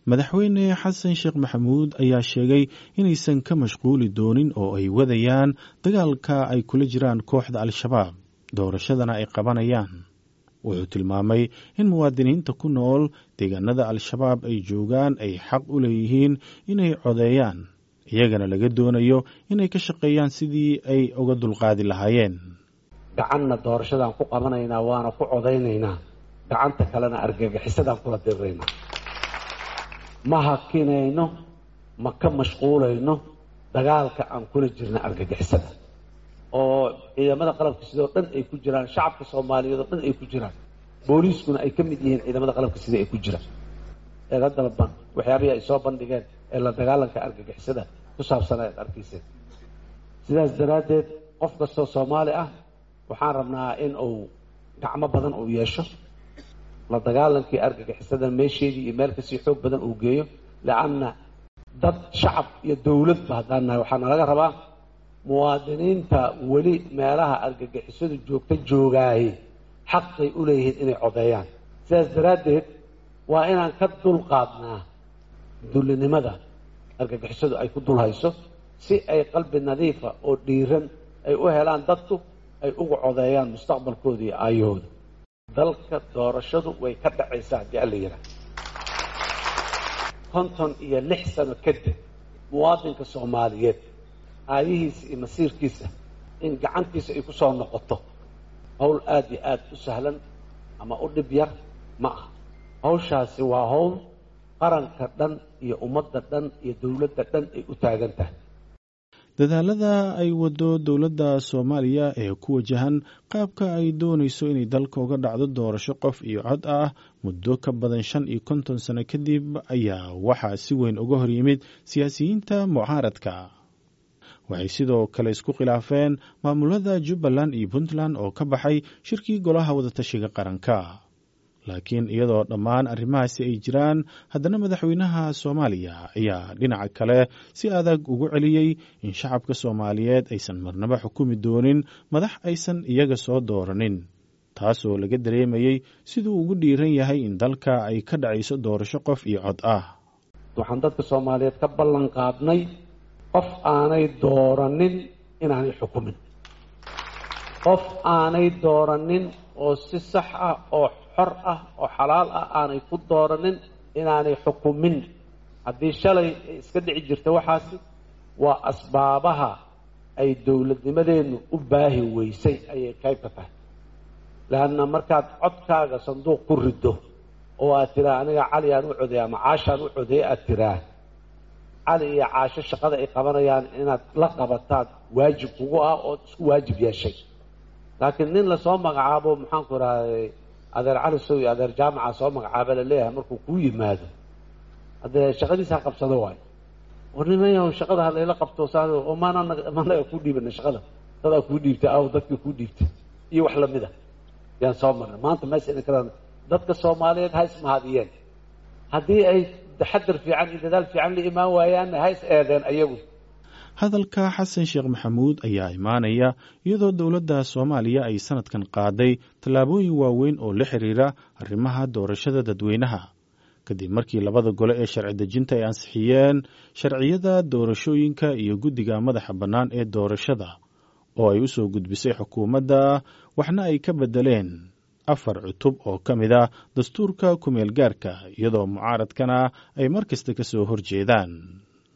madaxweyne xasan sheekh maxamuud ayaa sheegay inaysan ka mashquuli doonin oo ay wadayaan dagaalka ay kula jiraan kooxda al-shabaab doorashadana ay qabanayaan wuxuu tilmaamay in muwaadiniinta ku nool deegaanada al-shabaab ay joogaan ay xaq u leeyihiin inay codeeyaan iyagana laga doonayo inay ka shaqeeyaan sidii ay uga dulqaadi lahaayeen gacanna doorashadaan ku qabanaynaa waana ku codaynaynaa gacanta kalena argagixisadaan kula diriraynaa ma hakinayno ma ka mashquulayno dagaalka aan kula jirna argagixisada oo ciidamada qalabka sidoo dhan ay ku jiraan shacabka soomaaliyeed oo dhan ay ku jiraan booliiskuna ay ka mid yihiin ciidamada qalabka sida ay ku jiraan eega dalban waxyaabihii ay soo bandhigeen ee la dagaalanka argagixisada ku saabsan ayaad arkayseen sidaas daraaddeed qof kastoo soomaali ah waxaan rabnaa in uu gacmo badan uu yeesho la dagaalankii argagixisada meesheedii iyo meel kasii xoog badan uu geeyo leanna dad shacab iyo dowladba haddaan nahay waxaana laga rabaa muwaadiniinta weli meelaha argagixisadu joogta joogaaye xaqay u leeyihiin inay codeeyaan sidaas daraaddeed waa inaan ka dulqaadnaa dullinimada argagixisadu ay ku dul hayso si ay qalbi nadiifa oo dhiiran ay u helaan dadku ay uga codeeyaan mustaqbalkooda iyo aayahooda dalka doorashadu way ka dhacaysaa haddii alla yidhaah konton iyo lix sano kadib muwaadinka soomaaliyeed aayihiisa iyo masiirkiisa in gacantiisa ay ku soo noqoto howl aada iyo aada u sahlan ama u dhib yar ma aha hawshaasi waa howl qaranka dhan iyo ummadda dhan iyo dowladda dhan ay u taagan tahay dadaalada ay wado dowladda soomaaliya ee ku wajahan qaabka ay doonayso inay dalka uga dhacdo doorasho qof iyo cod ah muddo ka badan shan iyo konton sano kadib ayaa waxaa si weyn uga hor yimid siyaasiyiinta mucaaradka waxay sidoo kale isku khilaafeen maamulada jubbaland iyo puntland oo ka baxay shirkii golaha wadatashiga qaranka laakiin iyadoo dhammaan arrimahaasi ay jiraan haddana madaxweynaha soomaaliya ayaa dhinaca kale si adag ugu celiyey in shacabka soomaaliyeed aysan marnaba xukumi doonin madax aysan iyaga soo dooranin taasoo laga dareemayey siduu ugu dhiiran yahay in dalka ay ka dhacayso doorasho qof iyo cod ah waxaan dadka soomaaliyeed ka ballan qaadnay qof aanay dooranin inaanay xukumin qof aanay dooranin oo si sax ah oo xor ah oo xalaal ah aanay ku dooranin inaanay xukumin haddii shalay iska dhici jirta waxaasi waa asbaabaha ay dowladnimadeennu u baahi weysay ayay qayb ka tahay leanna markaad codkaaga sanduuq ku riddo oo aad tiraa aniga cali aan u codeey ama caashaan u codeey aad tiraa cali iyo caasho shaqada ay qabanayaan inaad la qabataad waajib kugu ah ood isku waajib yeeshay laakiin nin lasoo magacaabo maxaanku idhahday adeer cali sow iyo adeer jaamaca soo magacaaba laleeyahay markuu kuu yimaado haddee shaqadiisa ha qabsado waayo war nimayaw shaqada halayla qabto saan oo maana managa kuu dhiibana shaqada dadaa kuu dhiibtay aw dadkii kuu dhiibtay iyo wax lamida yaan soo marnay maanta meesha ina kalaan dadka soomaaliyeed ha ismahadiyeen haddii ay taxadar fiican iyo dadaal fiican la imaan waayaanna ha is eedeen ayagu hadalka xasan sheekh maxamuud ayaa imaanaya iyadoo dowladda soomaaliya ay sanadkan qaaday tallaabooyin waaweyn oo la xiriira arrimaha doorashada dadweynaha kadib markii labada gole ee sharci dejinta ay ansixiyeen sharciyada doorashooyinka iyo guddiga madaxa bannaan ee doorashada oo ay u soo gudbisay xukuumadda waxna ay ka beddeleen afar cutub oo ka mid a dastuurka kumeel gaarka iyadoo mucaaradkana ay mar kasta ka soo horjeedaan